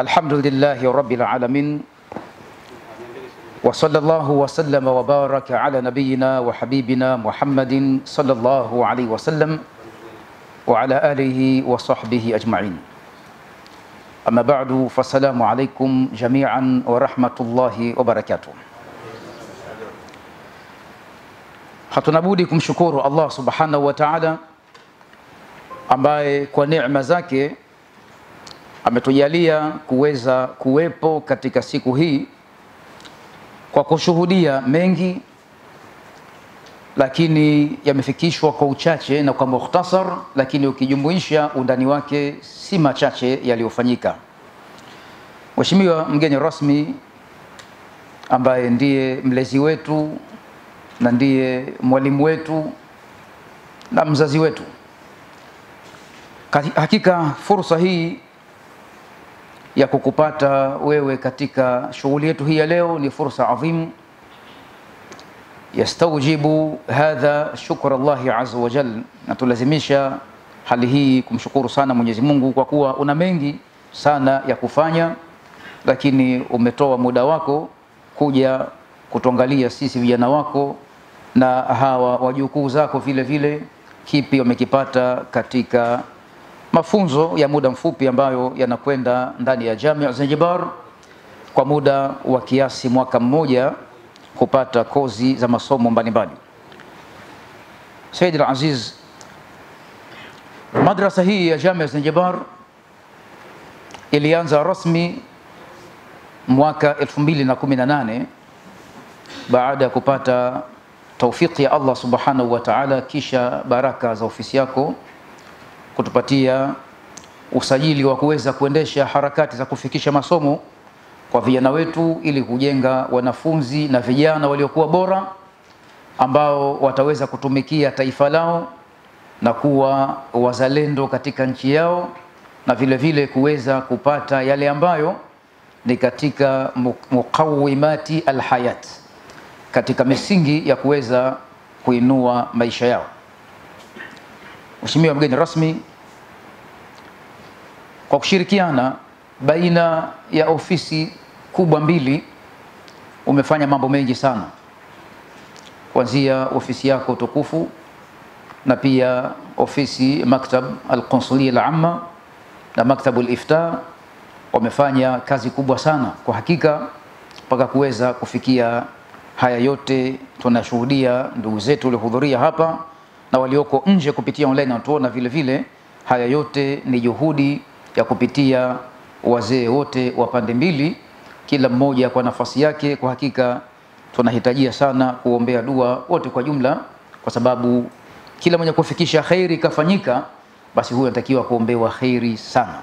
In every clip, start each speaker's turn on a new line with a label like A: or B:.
A: الحمد لله رب العالمين وصلى الله وسلم وبارك على نبينا وحبيبنا محمد صلى الله عليه وسلم وعلى آله وصحبه أجمعين أما بعد فالسلام عليكم جميعا ورحمة الله وبركاته Hatuna budi kumshukuru Allah subhanahu wa ta'ala ambaye kwa neema zake ametujalia kuweza kuwepo katika siku hii kwa kushuhudia mengi, lakini yamefikishwa kwa uchache na kwa mukhtasar, lakini ukijumuisha undani wake si machache yaliyofanyika. Mheshimiwa mgeni rasmi ambaye ndiye mlezi wetu na ndiye mwalimu wetu na mzazi wetu, hakika fursa hii ya kukupata wewe katika shughuli yetu hii ya leo ni fursa adhim, yastaujibu hadha shukra Allahi azza wa jal, na tulazimisha hali hii kumshukuru sana Mwenyezi Mungu kwa kuwa una mengi sana ya kufanya, lakini umetoa muda wako kuja kutuangalia sisi vijana wako na hawa wajukuu zako vile vile, kipi wamekipata katika mafunzo ya muda mfupi ambayo yanakwenda ndani ya Jamia Zanzibar kwa muda wa kiasi mwaka mmoja kupata kozi za masomo mbalimbali. Said al-Aziz, madrasa hii ya Jamia Zanzibar ilianza rasmi mwaka 2018 baada ya kupata taufiki ya Allah subhanahu wa ta'ala, kisha baraka za ofisi yako kutupatia usajili wa kuweza kuendesha harakati za kufikisha masomo kwa vijana wetu ili kujenga wanafunzi na vijana waliokuwa bora ambao wataweza kutumikia taifa lao na kuwa wazalendo katika nchi yao na vile vile kuweza kupata yale ambayo ni katika muqawimati alhayat, katika misingi ya kuweza kuinua maisha yao. Mheshimiwa mgeni rasmi, kwa kushirikiana baina ya ofisi kubwa mbili umefanya mambo mengi sana, kuanzia ofisi yako tukufu na pia ofisi maktab alqonsulia al-amma na maktabu al-ifta wamefanya kazi kubwa sana kwa hakika, mpaka kuweza kufikia haya yote. Tunashuhudia ndugu zetu waliohudhuria hapa na walioko nje kupitia online wanatuona vile vile. Haya yote ni juhudi ya kupitia wazee wote wa pande mbili, kila mmoja kwa nafasi yake. Kwa hakika tunahitajia sana kuombea dua wote kwa jumla, kwa sababu kila mwenye kufikisha khairi kafanyika, basi huyo anatakiwa kuombewa khairi sana.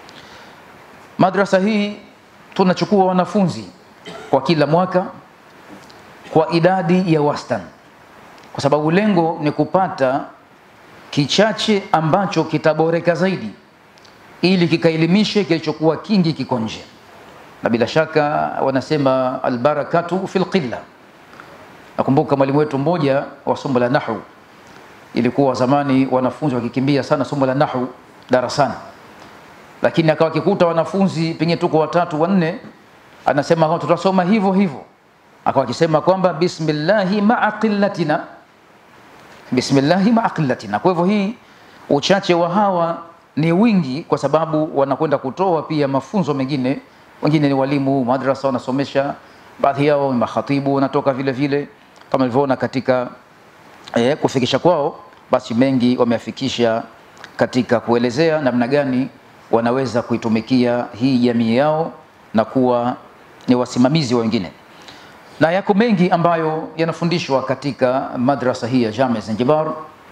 A: Madrasa hii tunachukua wanafunzi kwa kila mwaka kwa idadi ya wastani kwa sababu lengo ni kupata kichache ambacho kitaboreka zaidi ili kikaelimishe kilichokuwa kingi kiko nje, na bila shaka wanasema albarakatu fil qilla. Nakumbuka mwalimu wetu mmoja wa somo la nahwu, ilikuwa zamani wanafunzi wakikimbia sana somo la nahwu darasani, lakini akawa akikuta wanafunzi pengine tuko watatu wanne, anasema tutasoma hivyo hivyo, akawa akisema kwamba bismillahi maa qillatina bismillahi maa qillatina. Kwa hivyo hii uchache wa hawa ni wingi, kwa sababu wanakwenda kutoa pia mafunzo mengine. Wengine ni walimu madrasa wanasomesha, baadhi yao ni makhatibu wanatoka vile vile, kama ilivyoona katika eh, kufikisha kwao, basi mengi wameafikisha katika kuelezea namna gani wanaweza kuitumikia hii jamii yao na kuwa ni wasimamizi wa wengine na yako mengi ambayo yanafundishwa katika madrasa hii ya Jamia Zanzibar,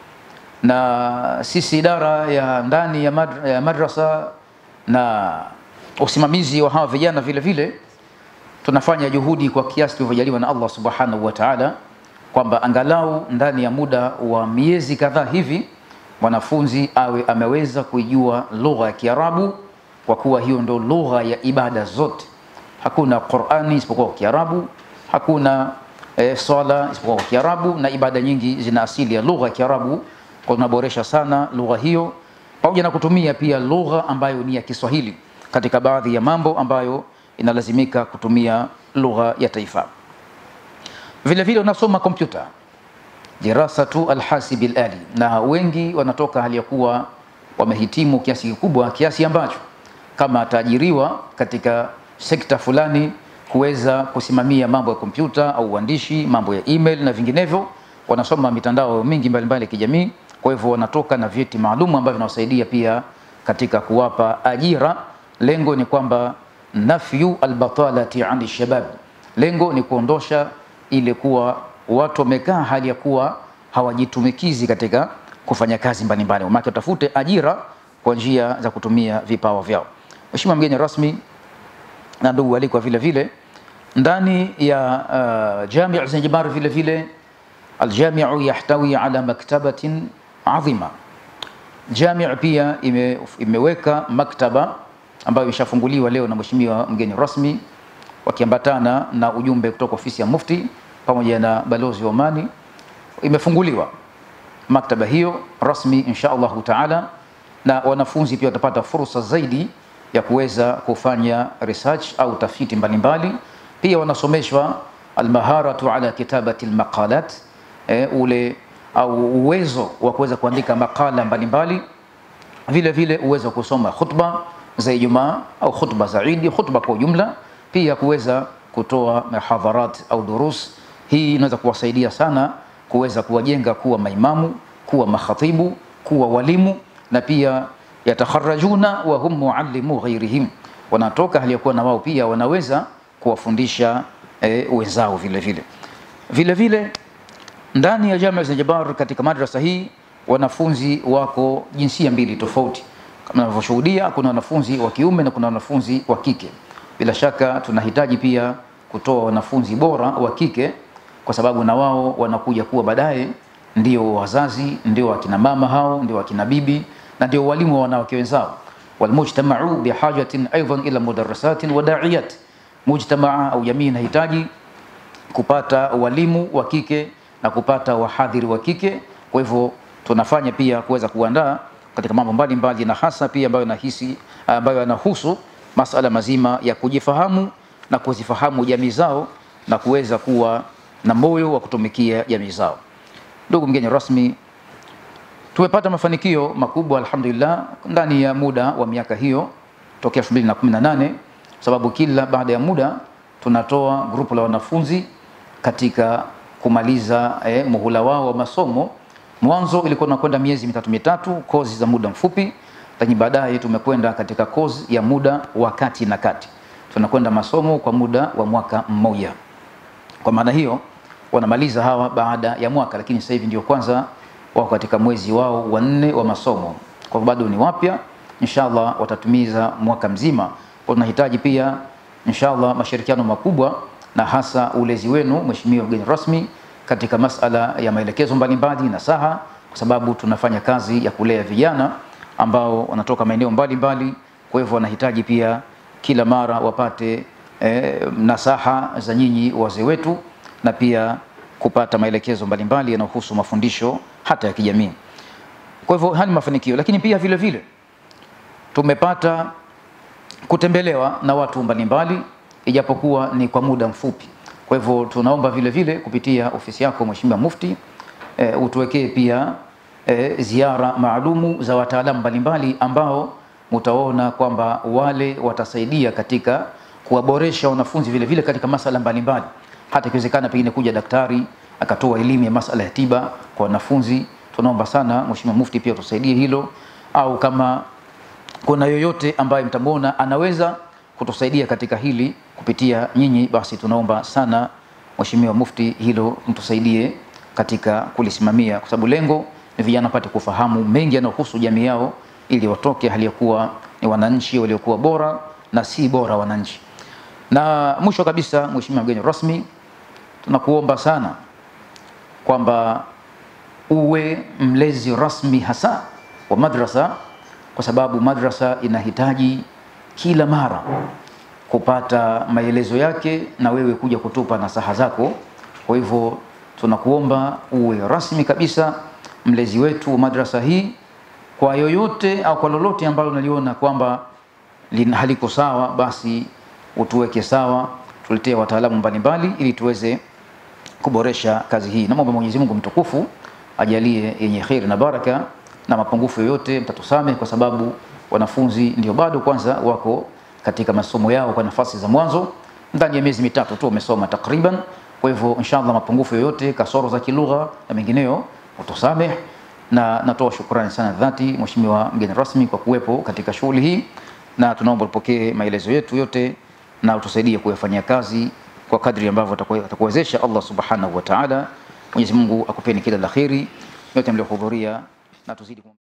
A: na sisi idara ya ndani ya, madra, ya madrasa na usimamizi wa hawa vijana vile vile tunafanya juhudi kwa kiasi tulivyojaliwa na Allah subhanahu wa ta'ala, kwamba angalau ndani ya muda wa miezi kadhaa hivi mwanafunzi awe ameweza kuijua lugha ya Kiarabu, kwa kuwa hiyo ndio lugha ya ibada zote. Hakuna Qur'ani isipokuwa kwa Kiarabu hakuna e, swala isipokuwa kwa Kiarabu na ibada nyingi zina asili ya lugha ya Kiarabu. Kwa tunaboresha sana lugha hiyo pamoja na kutumia pia lugha ambayo ni ya Kiswahili katika baadhi ya mambo ambayo inalazimika kutumia lugha ya taifa. Vile vile unasoma kompyuta dirasatu alhasibi alali, na wengi wanatoka hali ya kuwa wamehitimu kiasi kikubwa, kiasi ambacho kama ataajiriwa katika sekta fulani kuweza kusimamia mambo ya kompyuta au uandishi, mambo ya email na vinginevyo, wanasoma mitandao mingi mbalimbali ya kijamii. Kwa hivyo wanatoka na vyeti maalum ambavyo vinawasaidia pia katika kuwapa ajira. Lengo ni kwamba nafyu albatalati ani shabab, lengo ni kuondosha ile kuwa watu wamekaa hali ya kuwa hawajitumikizi katika kufanya kazi mbalimbali, maana watafute ajira kwa njia za kutumia vipawa vyao. Mheshimiwa mgeni rasmi na ndugu alikwa, vile vile ndani ya uh, Jami' Zanzibar vile vile aljamiu yahtawi ala maktabatin adhima. Jami' pia ime, imeweka maktaba ambayo imeshafunguliwa leo na mheshimiwa mgeni rasmi wakiambatana na ujumbe kutoka ofisi ya Mufti pamoja na balozi wa Omani. Imefunguliwa maktaba hiyo rasmi insha Allahu taala, na wanafunzi pia watapata fursa zaidi ya kuweza kufanya research au tafiti mbalimbali. Pia wanasomeshwa almaharatu ala kitabati almaqalat, e, ule au uwezo wa kuweza kuandika makala mbalimbali, vile vile uwezo wa kusoma khutba za Ijumaa au khutba za Idi, khutba kwa ujumla, pia kuweza kutoa mahadharat au durus. Hii inaweza kuwasaidia sana kuweza kuwajenga kuwa maimamu, kuwa makhatibu, kuwa walimu na pia yatakharajuna wa hum muallimu ghairihim, wanatoka hali ya kuwa na wao pia wanaweza kuwafundisha e, wenzao vile vile. Vile vile ndani ya Jamia Zanzibar katika madrasa hii wanafunzi wako jinsia mbili tofauti, kama unavyoshuhudia, kuna wanafunzi wa kiume na kuna wanafunzi wa kike. Bila shaka tunahitaji pia kutoa wanafunzi bora wa kike, kwa sababu na wao wanakuja kuwa baadaye ndio wazazi, ndio wakina mama hao, ndio wakina bibi na ndio walimu wa wanawake wenzao. Walmujtamau bihajatin aidan ila mudarrisatin wa da'iyat, mujtamaa au jamii inahitaji kupata walimu wa kike na kupata wahadhiri wa kike. Kwa hivyo tunafanya pia kuweza kuandaa katika mambo mbalimbali, na hasa pia ambayo nahisi ambayo yanahusu masala mazima ya kujifahamu na kuzifahamu jamii zao na kuweza kuwa na moyo wa kutumikia jamii zao. Ndugu mgeni rasmi, tumepata mafanikio makubwa alhamdulillah ndani ya muda wa miaka hiyo tokea 2018 sababu kila baada ya muda tunatoa grupu la wanafunzi katika kumaliza eh, muhula wao wa masomo. Mwanzo ilikuwa tunakwenda miezi mitatu mitatu, kozi za muda mfupi, lakini baadaye tumekwenda katika kozi ya muda wa kati na kati, tunakwenda masomo kwa muda wa mwaka mmoja. Kwa maana hiyo wanamaliza hawa baada ya mwaka, lakini sasa hivi ndio kwanza wako katika mwezi wao wa nne wa masomo, kwa bado ni wapya. Inshallah watatumiza mwaka mzima. Kwa tunahitaji pia inshallah mashirikiano makubwa na hasa ulezi wenu mheshimiwa mgeni rasmi katika masala ya maelekezo mbalimbali na saha, kwa sababu tunafanya kazi ya kulea vijana ambao wanatoka maeneo mbalimbali. Kwa hivyo wanahitaji pia kila mara wapate eh, nasaha za nyinyi wazee wetu na pia kupata maelekezo mbalimbali yanayohusu mafundisho hata ya kijamii. Kwa hivyo haya ni mafanikio, lakini pia vile vile tumepata kutembelewa na watu mbalimbali ijapokuwa ni kwa muda mfupi. Kwa hivyo tunaomba vile vile kupitia ofisi yako Mheshimiwa Mufti e, utuwekee pia e, ziara maalumu za wataalamu mbalimbali ambao mutaona kwamba wale watasaidia katika kuwaboresha wanafunzi vile vile katika masala mbalimbali, hata ikiwezekana pengine kuja daktari akatoa elimu ya masala ya tiba kwa wanafunzi. Tunaomba sana Mheshimiwa Mufti pia tusaidie hilo, au kama kuna yoyote ambaye mtamwona anaweza kutusaidia katika hili kupitia nyinyi, basi tunaomba sana Mheshimiwa Mufti hilo mtusaidie katika kulisimamia, kwa sababu lengo ni vijana wapate kufahamu mengi yanayohusu jamii yao, ili watoke hali ya kuwa ni wananchi waliokuwa bora na si bora wananchi. Na mwisho kabisa, Mheshimiwa mgeni rasmi, tunakuomba sana kwamba uwe mlezi rasmi hasa wa madrasa, kwa sababu madrasa inahitaji kila mara kupata maelezo yake na wewe kuja kutupa nasaha zako. Kwa hivyo tunakuomba uwe rasmi kabisa mlezi wetu wa madrasa hii, kwa yoyote au kwa lolote ambalo unaliona kwamba lin- haliko sawa, basi utuweke sawa, tuletee wataalamu mbalimbali ili tuweze kuboresha kazi hii. Namwomba Mwenyezi Mungu mtukufu ajalie yenye kheri na baraka, na mapungufu yoyote mtatusamehe, kwa sababu wanafunzi ndio bado kwanza wako katika masomo yao kwa nafasi za mwanzo, ndani ya miezi mitatu tu wamesoma takriban. Kwa hivyo inshallah, mapungufu yoyote, kasoro za kilugha na mengineyo utusamehe, na natoa shukrani sana dhati Mheshimiwa mgeni rasmi kwa kuwepo katika shughuli hii, na tunaomba upokee maelezo yetu yote na utusaidie kuyafanyia kazi kwa kadri ambavyo atakuwe- atakuwezesha Allah subhanahu wa ta'ala. Mwenyezi Mungu akupeni kila la kheri yote mliohudhuria na tuzidi kum-